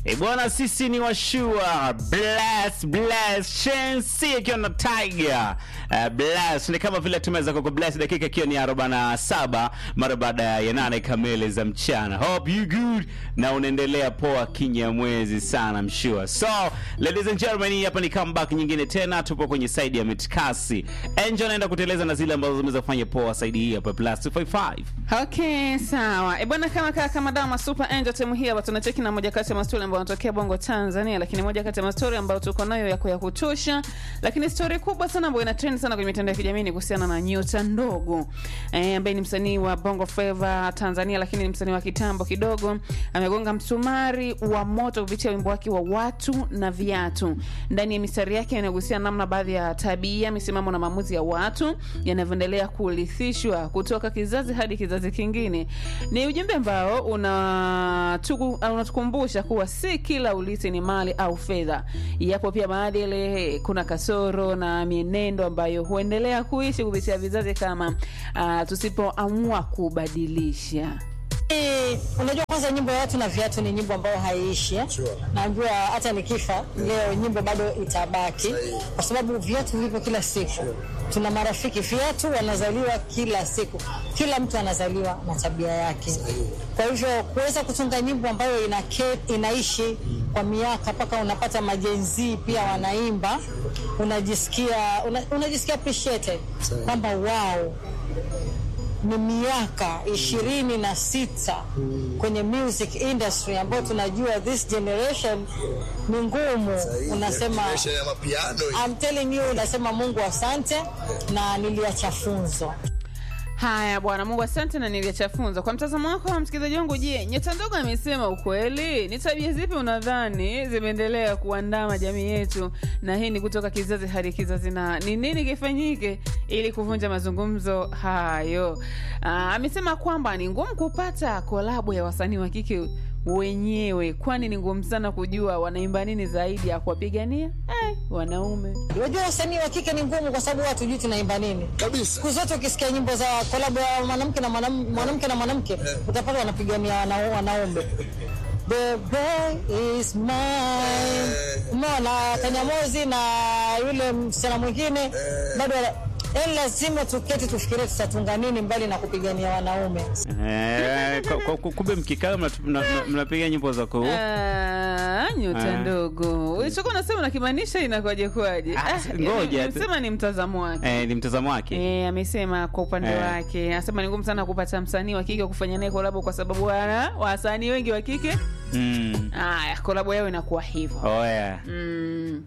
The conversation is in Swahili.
E bwana, sisi ni washua bless bless Shensi akiwa na Tiger uh, bless ni kama vile tumeweza kuku bless dakika ikiwa ni 47 mara baada ya nane kamili za mchana. Hope you good na unaendelea poa kinyamwezi sana mshua. So ladies and gentlemen, hii hapa ni comeback nyingine tena, tupo kwenye side ya mitkasi. Angel anaenda kuteleza na zile ambazo zimeweza kufanya poa side hii hapa plus 255. Okay, sawa. E bwana, kama kaka kama dama Super Angel time hii hapa tunacheki na moja kati ya mastori ambayo yanatokea Bongo Tanzania, lakini moja kati ya mastori ambayo tuko nayo yako ya kutosha, lakini story kubwa sana ambayo ina trend sana kwenye mitandao ya kijamii ni kuhusiana na Nyota Ndogo eh, ambaye ni msanii wa Bongo Flava Tanzania, lakini ni msanii wa kitambo kidogo. Amegonga msumari wa moto kupitia wimbo wake wa watu na viatu. Ndani ya mistari yake inagusia namna baadhi ya tabia, misimamo na maamuzi ya watu yanavyoendelea kurithishwa kutoka kizazi hadi kizazi kingine. Ni ujumbe ambao unatuku- unatukumbusha kuwa si kila ulisi ni mali au fedha. Yapo pia maadili, kuna kasoro na mienendo ambayo huendelea kuishi kupitia vizazi kama uh, tusipoamua kubadilisha. Eh, Unajua, kwanza nyimbo ya watu na viatu ni nyimbo ambayo haiishi eh? Naambiwa hata nikifa leo nyimbo bado itabaki, kwa sababu viatu vipo kila siku. Tuna marafiki viatu wanazaliwa kila siku, kila mtu anazaliwa na tabia yake. Kwa hivyo kuweza kutunga nyimbo ambayo ina inaishi kwa miaka mpaka unapata majenzii pia wanaimba, unajisikia una, unajisikia appreciated kwamba wow ni miaka ishirini na sita kwenye music industry ambayo tunajua this generation ni ngumu. Unasema Generation ya mapiano hii. I'm telling you, unasema Mungu asante, na niliacha funzo. Haya bwana, Mungu asante na niliacha funzo. Kwa mtazamo wako wa msikilizaji wangu, je, Nyota Ndogo amesema ukweli? Ni tabia zipi unadhani zimeendelea kuandama jamii yetu, na hii ni kutoka kizazi hadi kizazi, na ni nini kifanyike ili kuvunja mazungumzo hayo? Aa, amesema kwamba ni ngumu kupata kolabo ya wasanii wa kike wenyewe, kwani ni ngumu sana kujua wanaimba nini zaidi ya kuwapigania eh, wanaume. Unajua wasanii wa kike ni ngumu, kwa sababu hatujui tunaimba nini. Kabisa. Siku zote ukisikia nyimbo za kolabo ya mwanamke na mwanam- mwanamke na mwanamke utapata wanapigania wana- wanaume. The boy is mine. Umeona Kanyamozi na yule msichana mwingine bado wana- yaani lazima tuketi tufikirie tutatunga nini mbali na kupigania wanaume. Eh, kwa- kwa- kwa- kumbe mkikaa mnatu- mna- mna- mnapiga nyimbo za ku Ah, nyota Ah. ndogo ulichokuwa unasema unakimaanisha inakwaje kwaje? Ah, ngoja tu. sema ni mtazamo wake eh, ni mtazamo wake Eh, amesema kwa upande Eh. wake anasema ni ngumu sana kupata msanii wa kike kufanya naye kolabo kwa sababu wana wasanii wengi wa kike mm. haya kolabo yao inakuwa hivyo oh, yeah. mm.